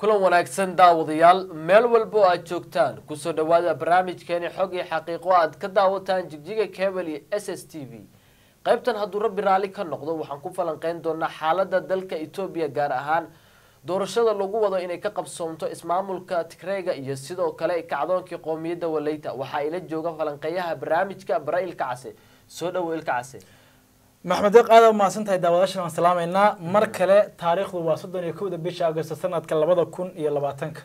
kulan wanaagsan daawadayaal meel walba oo aad joogtaan kusoo dhawaada barnaamijkeeni xog iyo xaqiiqo aad ka daawataan jigjiga cable iyo s s t v qaybtan hadduu rabbi raalli ka noqdo waxaan ku falanqeyn doonaa xaalada dalka etoobiya gaar ahaan doorashada lagu wado inay ka qabsoomto ismaamulka tigreega iyo sidoo kale kacdoonkii qoomiyadda waleyta waxaa ila jooga falanqeeyaha barnaamijka bara ilka case soo dhowo ilka case maxmed deeq aada umahadsan tahay daawadaashan waan salaamaynaa mar kale taariikhdu waa soddon iyo kowda bisha agosto sanadka labada kun iyo labaatanka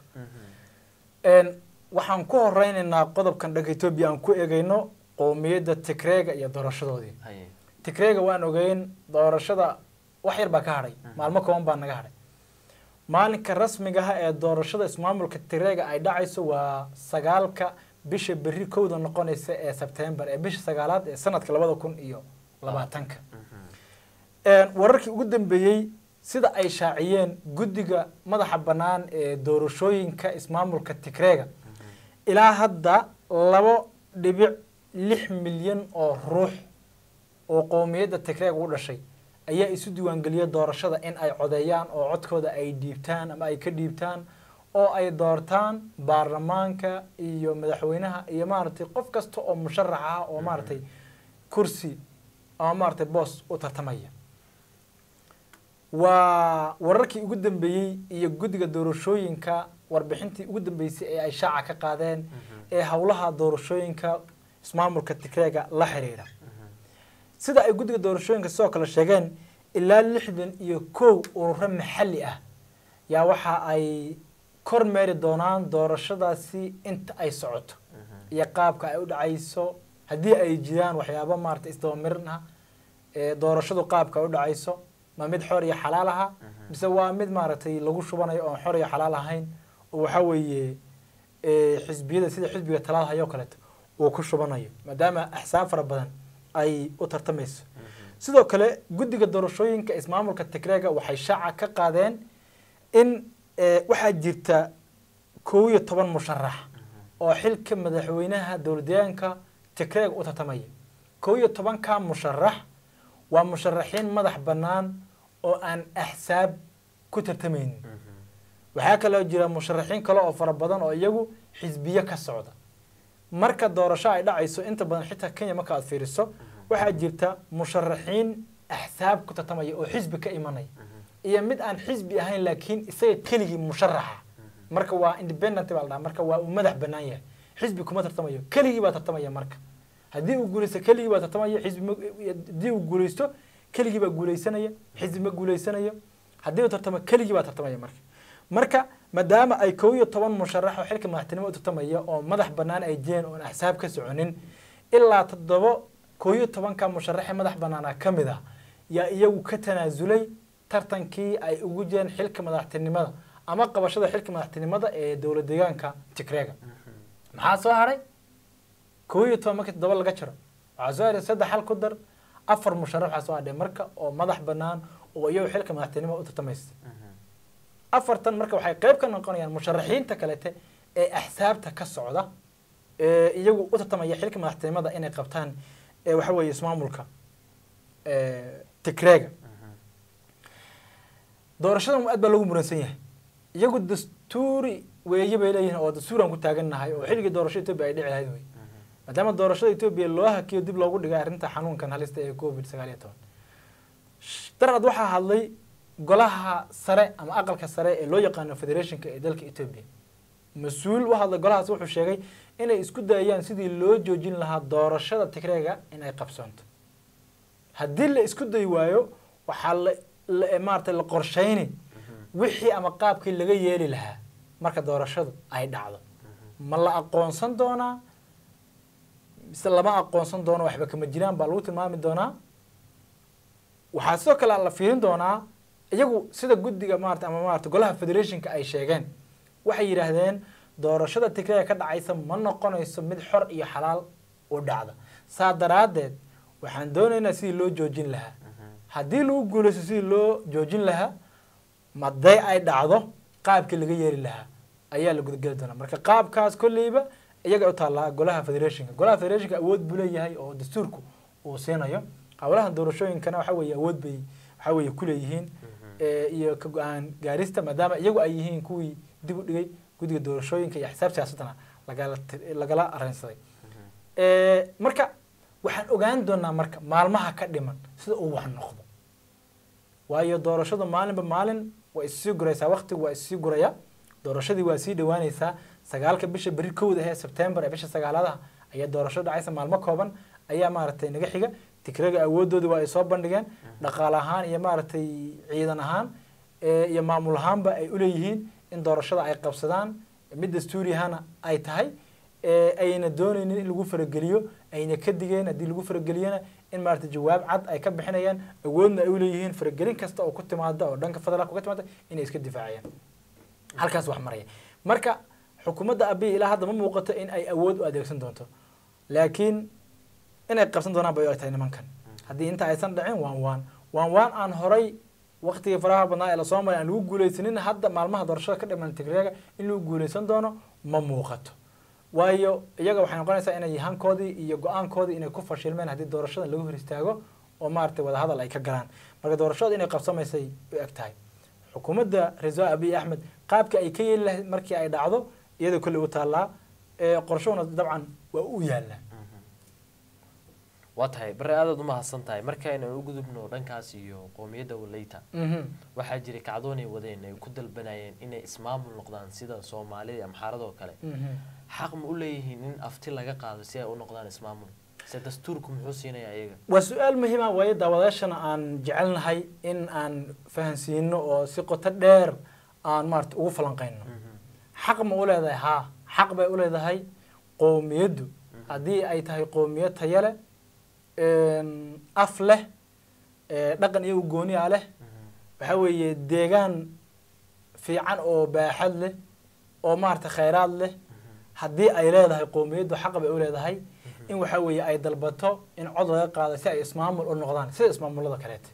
waxaan ku horeyneynaa qodobkan dhanka etoobiya aan ku eegeyno qowmiyadda tigreega iyo doorashadoodii tigreega waan ogeyn doorashada wax yar baa ka hadhay maalmo kooban baa naga hadhay maalinka rasmigaha ee doorashada ismaamulka tigreega ay dhacayso waa sagaalka bisha berri kowda noqonaysa ee sebtembar ee bisha sagaalaad ee sanadka labada kun iyo labaatanka wararkii ugu dambeeyey sida ay shaaciyeen guddiga madaxa bannaan ee doorashooyinka ismaamulka tigreega ilaa hadda labo dhibic lix milyan oo ruux oo qowmiyadda tigreega u dhashay ayaa isu diiwaangeliyay doorashada in ay codeeyaan oo codkooda ay dhiibtaan ama ay ka dhiibtaan oo ay doortaan baarlamaanka iyo madaxweynaha iyo maaragtay qof kasta oo musharax ah oo maaragtay kursi ama maaragtay boos u tartamaya waa wararkii ugu dambeeyey iyo guddiga doorashooyinka warbixintii ugu dambeysay ee ay shaaca ka qaadeen ee howlaha doorashooyinka ismaamulka tigreega la xiriira sida ay guddiga doorashooyinka sidoo kale sheegeen ilaa lixdan iyo kow ururo maxalli ah yaa waxa ay kormeeri doonaan doorashadaasi inta ay socoto iyo qaabka ay u dhacayso haddii ay jiraan waxyaaba maarata isdabamirin ah ee doorashadu qaabka ay u dhacayso ma mid xor iyo xalaal aha mise waa mid maaragtay lagu shubanayo oon xor iyo xalaal ahayn oo waxa weeye xisbiyada sida xisbiga talaada hayoo kaleeto uu ku shubanayo maadaama axsaab fara badan ay u tartamayso sidoo kale guddiga doorashooyinka ismaamulka tigreega waxay shaaca ka qaadeen in waxaa jirta kow iyo toban musharax oo xilka madaxweynaha dowladdeegaanka tigreega u tartamaya kow iyo tobanka musharax waa musharaxiin madax bannaan oo aan axsaab ku tartamaynin waxaa kaloo jira musharaxiin kale oo fara badan oo iyagu xisbiyo ka socda marka doorasho ay dhacayso inta badan xitaa kenya marka aad fiiriso waxaa jirta musharaxiin axsaab ku tartamaya oo xisbi ka imanaya iyo mid aan xisbi ahayn laakiin isaga keligii musharaxa marka waa independent baa la dhaha marka waa uu madax bannaan yahay xisbi kuma tartamayo keligii baa tartamaya marka haddii uu guulaysto keligii baa tartamaya xisbi haddii uu guulaysto keligii baa guulaysanaya xisbi ma guulaysanayo haddii uu tartamo keligii baa tartamaya marka marka maadaama ay kow iyo toban musharax oo xilka madaxtinimo u tartamaya oo madax bannaan ay jireen oon axsaab ka soconin ilaa toddoba kow iyo tobanka musharaxee madax bannaana ka mid ah yaa iyagu ka tanaasulay tartankii ay ugu jireen xilka madaxtinimada ama qabashada xilka madaxtinimada ee dowlad deegaanka tigreega maxaa soo haray kow iyo toban markii toddoba laga jiro waxaa soo haray saddex hal ku dar afar musharax waxaa soo hadhay marka oo madax bannaan oo iyagu xilka madaxtinimo u tartamaysta afartan marka waxay qayb ka noqonayaan musharaxiinta kalete ee axsaabta ka socda ee iyagu u tartamaya xilka madaxtinimada inay qabtaan waxa weeye ismaamulka tigreega doorashadan aad baa lagu muransan yahay iyagu dastuuri weeye bay leeyihiin oo dastuuraan ku taagannahay oo xilligii doorashada etoobiya ay dhici lahayd wey maadaama doorashada etoobiya loo hakiyo dib loogu dhigay arrinta xanuunkan halista ee covid sagaal iyo toban darad waxaa hadlay golaha sare ama aqalka sare ee loo yaqaano federationka ee dalka etoobiya mas-uul u hadlay golahaas wuxuu sheegay inay isku dayayaan sidii loo joojin lahaa doorashada tigreega in ay qabsoonto haddii la isku dayi waayo waxaa la maarata la qorshayni wixii ama qaabkii laga yeeli lahaa marka doorashadu ay dhacdo ma la aqoonsan doonaa mise lama aqoonsan doono waxba kama jiraan baa lagu tilmaami doonaa waxaa sidoo kale la fiirin doonaa iyagu sida guddiga maarata ama maarata golaha federationka ay sheegeen waxay yidhaahdeen doorashada tigreega ka dhacaysa ma noqonayso mid xor iyo xalaal u dhacda saa daraaddeed waxaan doonaynaa sidii loo joojin lahaa haddii lagu guulaysto sidii loo joojin lahaa maday ay dhacdo qaabkii laga yeeli lahaa ayaa la gudageli doonaa marka qaabkaas kolleyba iyaga u taallaa golaha federationka golaha federationka awood buu leeyahay oo dastuurku uu siinayo howlahan doorashooyinkana waxa weeye awood bay waxa weeye kuleeyihiin iyo ka go-aan gaarista maadaama iyagu ay yihiin kuwii dib u dhigay guddiga doorashooyinka iyo xisaab siyaasaddana lagala lagala arrinsaday marka waxaan ogaan doonaa marka maalmaha ka dhiman sida uu wax noqdo waayo doorashadu maalinba maalin waa issii guraysaa waqtigu waa issii guraya doorashadii waa sii dhawaanaysaa sagaalka bisha beri kowda ee sebtembar ee bisha sagaalaadaha ayaa doorasho dhacaysa maalmo kooban ayaa maaragtay naga xiga tikraga awoodooda waa ay soo bandhigeen dhaqaale ahaan iyo maaragtay ciidan ahaan iyo maamul ahaanba ay uleeyihiin in doorashada ay qabsadaan mid dastuuri ahaana ay tahay ayna doonaynin in lagu farageliyo ayna ka digeen haddii lagu farageliyana in maaragtay jawaab cad ay ka bixinayaan awoodna ay uleeyihiin faragelin kasta oo ku timaada oo dhanka federaalka ka timaada inay iska difaacayaan halkaas wax maraya marka xukuumadda abiy ilaa hadda ma muuqato in ay awood u adeegsan doonto laakiin inay qabsan doonaan bay u tahay nimankan haddii inta aysan dhicin waan waan waan waan aan horay waqtigii faraha badnaa ee lasoo maray aan lagu guuleysanin hadda maalmaha doorashada ka dhiman tigreega in lagu guuleysan doono ma muuqato waayo iyaga waxay noqonaysaa inay hankoodii iyo go-aankoodii inay ku fashilmeen haddii doorashada lagu hor istaago oo maaragtay wadahadal ay ka galaan marka doorashada inay qabsamaysay u eg tahay xukuumadda ra-iisul abiy axmed qaabka ay ka yeeli lahayd markii ay dhacdo iyadoo kolley u taallaa qorshahuna dabcan waa u yaallaa waa tahay bari aadaad umahadsan tahay markaynan u gudubno dhankaas iyo qoomiyadda waleyta waxaa jiray kacdoonay wadeen ay ku dalbanayeen inay ismaamul noqdaan sida soomaalida amxaaradoo kale xaq ma u leeyihiin in afti laga qaado si ay u noqdaan ismaamul se dastuurku muxuu siinayaa iyaga waa su-aal muhiima waayo daawadaashana aan jecelnahay in aan fahansiino oo si qoto dheer aan maarata ugu falanqeyno xaq ma u leedahay haa xaq bay u leedahay qoomiyaddu haddii ay tahay qoomiyad taya leh af leh dhaqan iyo ugooniya leh waxa weeye deegaan fiican oo baaxad leh oo maarata khayraad leh haddii ay leedahay qoomiyaddu xaq bay u leedahay in waxa weeye ay dalbato in cod laga qaado si ay ismaamul u noqdaan sida ismaamulada kaleete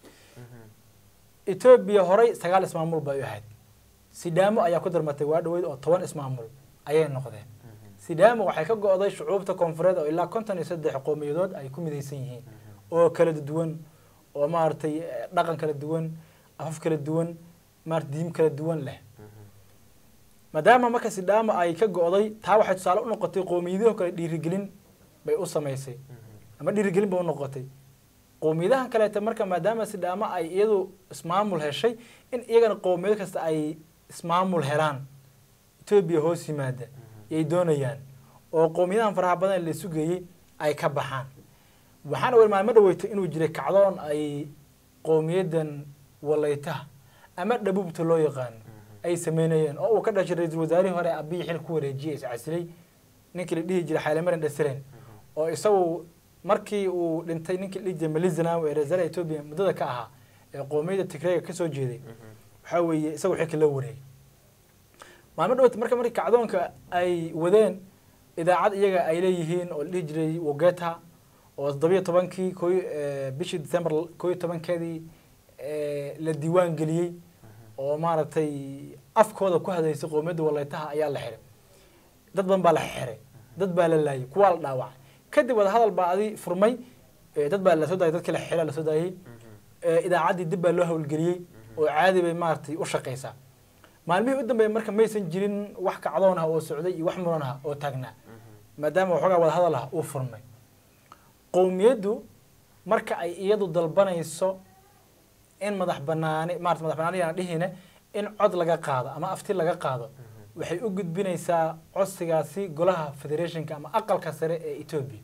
etoobiya horay sagaal ismaamul bay u ahayd sidaamo ayaa ku darmatay waa dhaweyd oo toban ismaamul ayay noqdeen sidaamo waxay ka go-day shucuubta koonfureed oo ilaa konton iyo saddex qowmiyadood ay ku midaysan yihiin oo kala duwan oo maaragtay dhaqan kala duwan afaf kala duwan maarata diim kala duwan leh maadaama marka sidaamo ay ka go-day taa waxay tusaale u noqotay qowmiyadaho kale dhiirigelin bay u samaysay ama dhiirigelin bay u noqotay qowmiyadahan kaleete marka maadaama sidaamo ay iyadu ismaamul heshay in iyagana qowmiyad kasta ay ismaamul helaan etoobiya hoos yimaada yay doonayaan oo qowmiyadahan faraha badan la sugeeyey ay ka baxaan waxaana weli maalmo dhaweytay inuu jiray kacdoon ay qowmiyaddan waleytaha ama dhabuubta loo yaqaano ay sameynayeen oo uu ka dhashay ra-iisul wasaarihii hore abiyi xil ku wareejiyay iscasilay ninkii la dhihi jiray xaylemarin dhasiren oo isagu markii uu dhintay ninkii la dhihi jiray malizanaw ee ra-iisul etoobiya muddada ka ahaa ee qowmiyadda tigreega kasoo jeeday waxaa weeye isagu xilka loo wareegay maalmo dhaweyta marka markii kacdoonka ay wadeen idaacad iyaga ay leeyihiin oo la dhihi jiray wogeta oo toddobiyo tobankii ko bishii december koo iyo tobankeedii la diiwaan geliyey oo maaragtay afkooda ku hadaysay qowmiyadda waleytaha ayaa la xiray dad badan baa la xiray dad baa la laayay kuwaa la dhaawacay kadib wada hadal baa adi furmay dad baa lasoo daayay dadkii la xiray lasoo daayey idaacaddii dib baa loo howlgeliyey oo caadi bay maaragtay u shaqaysaa maalmihii u dambeeyay marka maysan jirin wax kacdoon ah oo socday iyo wax muran ah oo taagnaa maadaama waxoogaa wada hadal ah uu furmay qowmiyaddu marka ay iyadu dalbanayso in madax banaani maarata madax banaani aan dhihine in cod laga qaado ama afti laga qaado waxay u gudbinaysaa codsigaasi golaha federationka ama aqalka sare ee etoobiya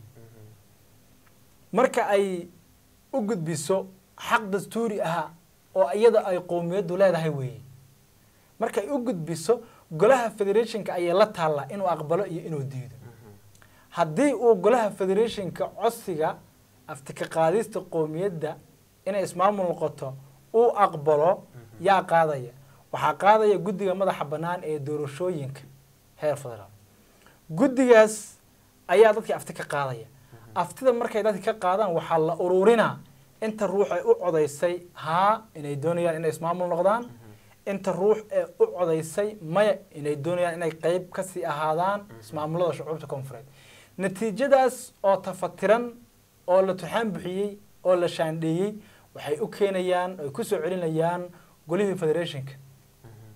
marka ay u gudbiso xaq dastuuri ah oo iyada ay qowmiyaddu leedahay weeye marka ay u gudbiso golaha federationka ayay la taallaa inuu aqbalo iyo inuu diido haddii uu golaha federationka codsiga aftika qaadista qowmiyadda inay ismaamul noqoto uu aqbalo yaa qaadaya waxaa qaadaya guddiga madaxa bannaan ee doorashooyinka heer federaal guddigaas ayaa dadkii afti ka qaadaya aftida markay dadki ka qaadaan waxaa la ururinaa inta ruux ay u codaysay haa inay doonayaan inay ismaamul noqdaan inta ruux ee u codaysay maya inay doonayaan inay qeyb kasii ahaadaan ismaamulada shucuubta koonfureed natiijadaas oo tafatiran oo la tuxaan bixiyey oo la shaandheeyey waxay u keenayaan ay kusoo celinayaan golihii federationka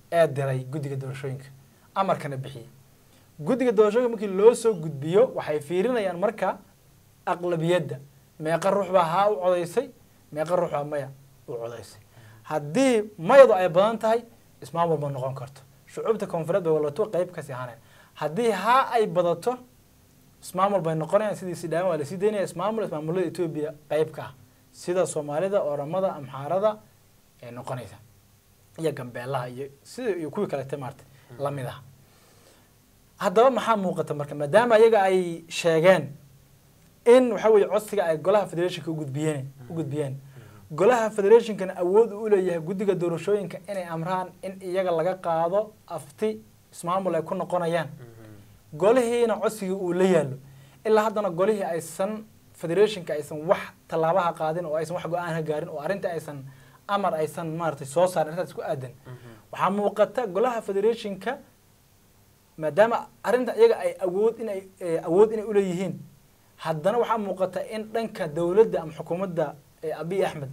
ee diray guddiga doorashooyinka amarkana bixiyey guddiga doorashooyinka markii loo soo gudbiyo waxay fiirinayaan marka aqlabiyadda meeqa ruux baa haa u codaysay meeqa ruux baa maya u codaysay haddii mayadu ay badan tahay ismaamul ma noqon karto shucuubta koonfureed bay walato qeyb kasii ahaaneen haddii haa ay badato ismaamul bay noqonayaan sidii sidhaama waa lasii daynaya ismaamul ismaamulada etoobiya qeyb ka ah sida soomaalida oramada amxaarada ay noqonaysa iyo gambeelaha iyo sida iyo kuwii kalete maarata lamid ah haddaba maxaa muuqata marka maadaama ayaga ay sheegeen in waxa weeye codsiga ay golaha federationka ugudbiyeen u gudbiyeen golaha federationkana awood u leeyahay guddiga doorashooyinka inay amraan in iyaga laga qaado afti ismaamul ay ku noqonayaan golihiina codsigii uu la yaallo ilaa haddana golihii aysan federationka aysan wax tallaabaha qaadin oo aysan wax go-aan ka gaarin oo arrinta aysan amar aysan maaragtay soo saarin arrintaas ku aadan waxaa muuqata golaha federationka maadaama arrinta iyaga ay awood inay awood inay uleeyihiin haddana waxaa muuqata in dhanka dowladda ama xukuumadda abiy axmed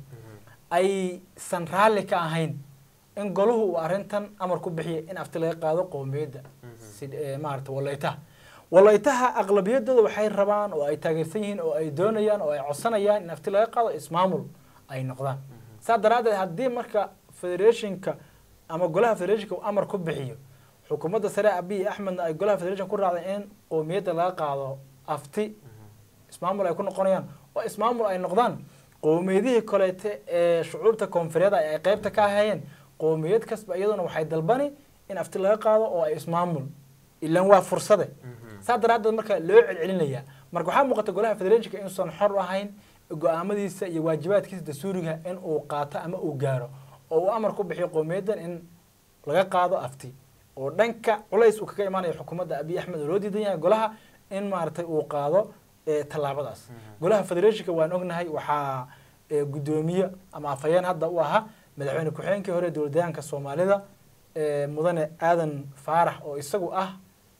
aysan raalli ka ahayn in golahu uu arrintan amar ku bixiya in afti laga qaado qowmiyadda si maarata walaytaha walaytaha aqlabiyadooda waxay rabaan oo ay taageersan yihiin oo ay doonayaan oo ay codsanayaan in afti laga qaado ismaamul ay noqdaan saa daraaddeed haddii marka federationka ama golaha federationka uu amar ku bixiyo xukuumadda sare abiy axmedna ay golaha federation ku raacday in qowmiyadda laga qaado afti ismaamul ay ku noqonayaan oo ismaamul ay noqdaan qowmiyadihii koleete ee shucuubta koonfureeda ay qeybta ka ahayeen qowmiyad kasba iyaduna waxay dalbani in afti laga qaado oo ay ismaamul ilan waa fursade saa daraaddeed marka loo celcelinayaa marka waxaa muuqata golaha federationka inuusan xor ahayn go-aamadiisa iyo waajibaadkiisa dastuuriga in uu qaato ama uu gaaro oo uu amar ku bixiyo qowmiyaddan in laga qaado afti oo dhanka culays uu kaga imaanayo xukuumadda abiy axmed oo loo diidan yahay golaha in maaragtay uu qaado tallaabadaas golaha federationka waan ognahay waxaa guddoomiye ama afhayeen hadda u ahaa madaxweyne ku-xigeenkii hore dowladdeegaanka soomaalida mudane aadan faarax oo isagu ah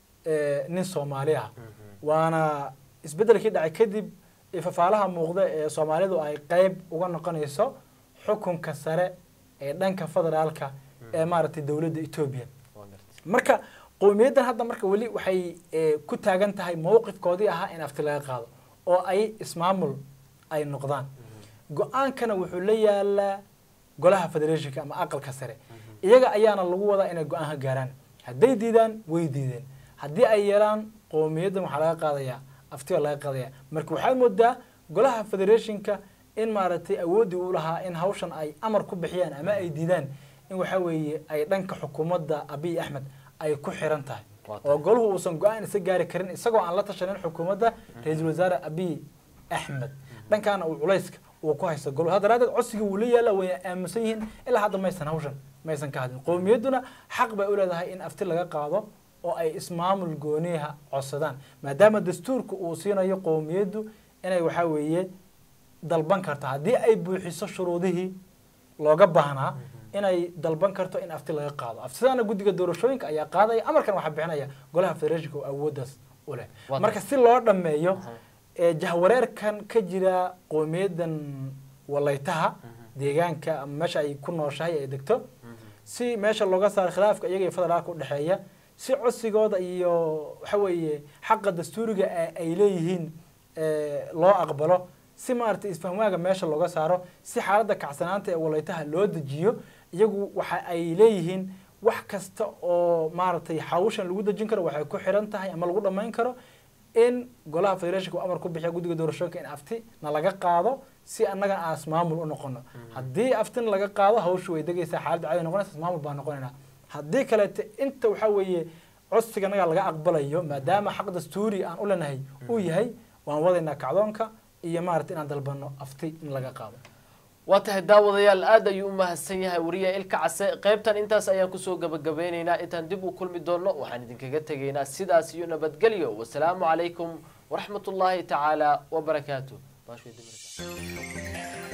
nin soomaali ah waana isbeddelkii dhacay kadib fafaalaha muuqda ee soomaalidu ay qeyb uga noqonayso xukunka sare ee dhanka federaalka ee maaragtay dowladda etoobiya marka qowmiyaddan hadda marka weli waxay ku taagan tahay mowqifkoodii ahaa in afti laga qaado oo ay ismaamul ay noqdaan go-aankana wuxuu la yaalaa golaha federationka ama aqalka sare iyaga ayaana lagu wadaa inay go-aan ka gaaraan hadday diidaan way diideen haddii ay yeelaan qowmiyaddan waxaa laga qaadayaa afti baa laga qaadaya marka waxaad moodaa golaha federationka in maaragtay awooddii u lahaa in hawshan ay amar ku bixiyaan ama ay diidaan in waxa weeye ay dhanka xukuumadda abiy axmed ay ku xiran tahay oo golahu uusan go-aan isa gaari karin isagoo aan la tashanin xukuumadda ra-iisul wasaare abiy axmed dhankaana uu culayska uu ku haysto golo ha daraadeed codsiga wuu la yaala way aaminsan yihiin ilaa hadda maysan hawshan maysan ka hadlin qowmiyadduna xaq bay u leedahay in afti laga qaado oo ay ismaamul gooniyaha codsadaan maadaama dastuurka uu siinayo qowmiyaddu inay waxaa weeye dalban karto haddii ay buuxiso shuruudihii looga baahnaa inay dalban karto in afti laga qaado aftidaana guddiga doorashooyinka ayaa qaadaya amarkan waxaa bixinaya golaha federationka oo awooddaas u leh marka si loo dhammeeyo jahwareerkan ka jira qowmiyaddan walaytaha deegaanka ama meesha ay ku nooshahay ay degto si meesha looga saaro khilaafka iyaga iyo federaalka udhexeeya si codsigooda iyo waxa weeye xaqa dastuuriga ay leeyihiin loo aqbalo si maaragtay isfahmaaga meesha looga saaro si xaaladda kacsanaanta ee walaytaha loo dejiyo iyagu waxa ay leeyihiin wax kasta oo maaragtay hawshan lagu dejin karo waxay ku xiran tahay ama lagu dhammayn karo in golaha federationka amar ku bixiya guddiga doorashooyinka in afti na laga qaado si annaga aan ismaamul u noqono haddii aftina laga qaado hawshu way degaysaa xaaladda caadi noqonaysa ismaamul baa noqonaynaa haddii kaleete inta waxaa weeye codsiga naga laga aqbalayo maadaama xaq dastuuri aan u lenahay uu yahay waan wadaynaa kacdoonka iyo maarata inaan dalbano afti in laga qaado waa tahay daawadayaal aad ayuu u mahadsan yahay wariya ilka case qaybtan intaas ayaan kusoo gabagabeyneynaa intaan dib u kulmi doono waxaan idinkaga tegaynaa sidaas iyo nabadgelyo wasalaamu calaykum waraxmat ullaahi tacaala wabarakaatu